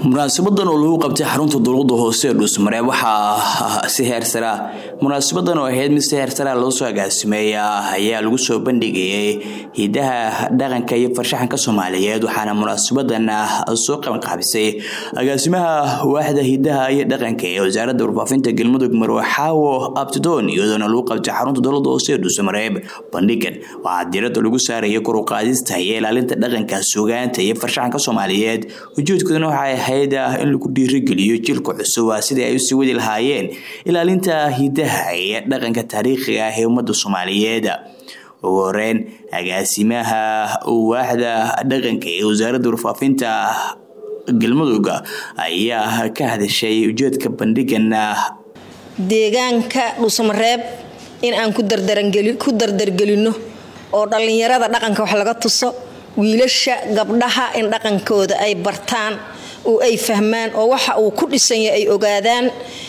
munaasabadan oo lagu qabtay xarunta dowlada hoose ee dhuusmareeb waxaa si heersaraa munaasabadan oo ahayd mid si heersaraa loo soo agaasimeeya ayaa lagu soo bandhigayay hidaha dhaqanka iyo farshaxanka soomaaliyeed waxaana munaasabadan soo qabanqaabisay agaasimaha waaxda hidaha iyo dhaqanka ee wasaaradda warfaafinta galmudug marwe xaawo abtidoon iyadoona lagu qabtay xarunta dowlada hoose ee dhuusmareeb bandhigan waxaa diirada lagu saaraya koruqaadista iyo ilaalinta dhaqanka sugaanta iyo farshaxanka soomaaliyeed ujeedkoodana waxay ahayd in lagu dhiirigeliyo jilka cusub sidii ay usii wadi lahaayeen ilaalinta hidaha iyo dhaqanka taariikhiga ah ee ummadda soomaaliyeed ugu horeyn agaasimaha waaxda dhaqanka ee wasaaradda warfaafinta galmudug ayaa ka hadashay ujeedka bandhigan deegaanka dhuusamareeb in aan ku dardargelino oo dhallinyarada dhaqanka wax laga tuso wiilasha gabdhaha in dhaqankooda ay bartaan oo ay fahmaan oo waxa uu ku dhisanya ay ogaadaan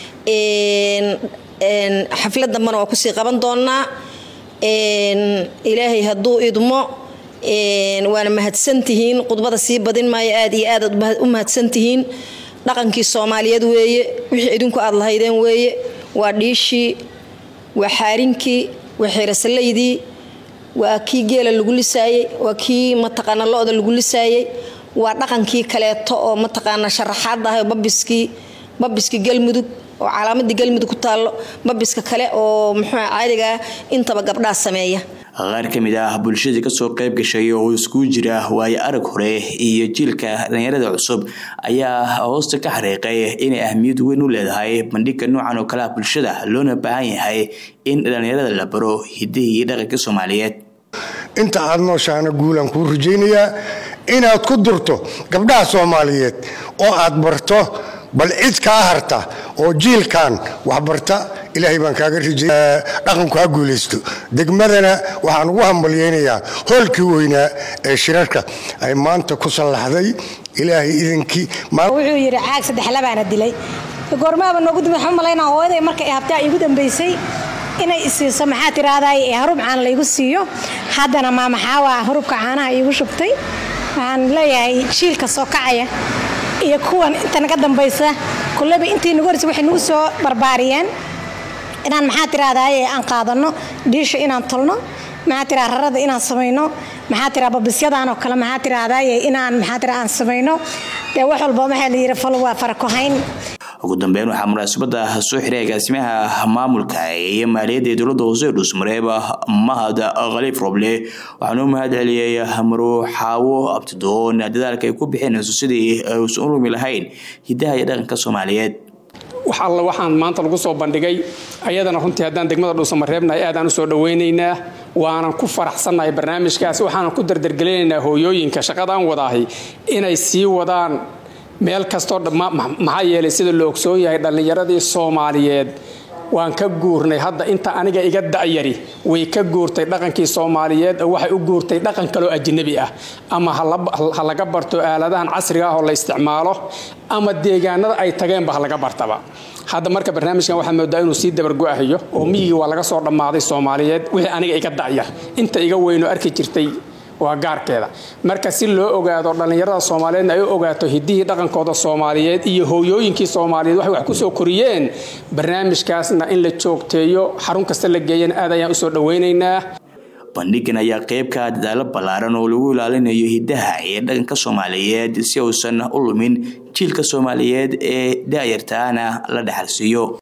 xaflad dambana waa kusii qaban doonaa ilaahay hadduu idmo waana mahadsantihiin khudbada sii badin maayo aad iyo aad u mahadsantihiin dhaqankii soomaaliyeed weeye wixii idinku aad lahaydeen weeye waa dhiishii waa xaarinkii waa xeerasalaydii waa kii geela lagu lisaayey waa kii mataqaana lo-da lagu lisaayey waa dhaqankii kaleeto oo mataqaana sharaxaad ah babiskii babiskii galmudug oo calaamadii galmudug ku taallo babiska kale oo muxuu caadigaa intaba gabdhaa sameeya qaar ka mid ah bulshadii kasoo qayb gashay oo iskugu jira waayo arag hore iyo jiilka dhalinyarada cusub ayaa hoosta ka xariiqay inay ahmiyad weyn u leedahay bandhigga noocan oo kale ah bulshada loona baahan yahay in dhalinyarada la baro hidihii iyo dhaqanka soomaaliyeed inta aad nooshaana guulaan kuu rajaynayaa inaad ku durto gabdhaha soomaaliyeed oo aad barto bal cid kaa harta oo jiilkan waxbarta ilaahay baan kaaga rijay dhaqanku ha guulaysto degmadana waxaan ugu hambalyaynayaa hoolkii weynaa ee shirarka ay maanta ku sallaxday ilaahay idinkii wuxuu yidhi caag saddex labaana dilay goormaaba noogu dambe waxaan malaynaa hooyaday markay habtaa igu dambaysay inay isiiso maxaa tiraahdaay ee harub caan laygu siiyo haddana maamaxaawaa harubka caanaha iigu shubtay waxaan leeyahay jiilka soo kacaya iyo kuwan inta naga dambaysa kulleba intii nagu horeysa waxay nagu soo barbaariyeen inaan maxaa tiraahdaay aan qaadano dhiisha inaan tolno maxaa tiraa rarada inaan samayno maxaa tiraa babisyadan oo kale maxaa tiraahdaay inaan maxaa tira aan samayno dee wax walba waxaa la yidhi fal waa farakohayn ugu dambeyn waxaa munaasabada soo xiray agaasimaha maamulka iyo maaliyadda ee dowlada hoose ee dhuusmareeb mahad khaliif roble waxaana u mahad celiyey marwo xaawo abtidoon dadaalka ay ku bixinayso sidii aysan u lumi lahayn hidaha iyo dhaqanka soomaaliyeed wax alla waxaan maanta lagu soo bandhigay ayadana runtii haddaan degmada dhuusamareebnahay aadaan usoo dhawaynaynaa waanan ku faraxsannahay barnaamijkaas waxaanan ku dardargelinaynaa hooyooyinka shaqadaan wadaahay inay sii wadaan meel kastoo maxaa yeelay sida la ogsoon yahay dhallinyaradii soomaaliyeed waan ka guurnay hadda inta aniga iga da'yari way ka guurtay dhaqankii soomaaliyeed oo waxay u guurtay dhaqan kaloo ajnabi ah ama ha laga barto aaladahan casriga ah oo la isticmaalo ama deegaanada ay tageenba ha laga bartaba hadda marka barnaamijkan waxaa moodaa inuu sii dabargo'ahayo oo miyigii waa laga soo dhammaaday soomaaliyeed wixii aniga iga da'yar inta iga weynoo arki jirtay waa gaarkeeda marka si loo ogaado dhallinyarada soomaaliyeedna ay u ogaato hidihii dhaqankooda soomaaliyeed iyo hooyooyinkii soomaaliyeed waxay wax ku soo koriyeen barnaamijkaasna in la joogteeyo xarun kasta la geeyana aad ayaan usoo dhawaynaynaa bandhigan ayaa qeybka dadaalo ballaaran oo lagu ilaalinayo hidaha iyo dhaqanka soomaaliyeed si uusan u lumin jiilka soomaaliyeed ee daayartaana la dhexalsiiyo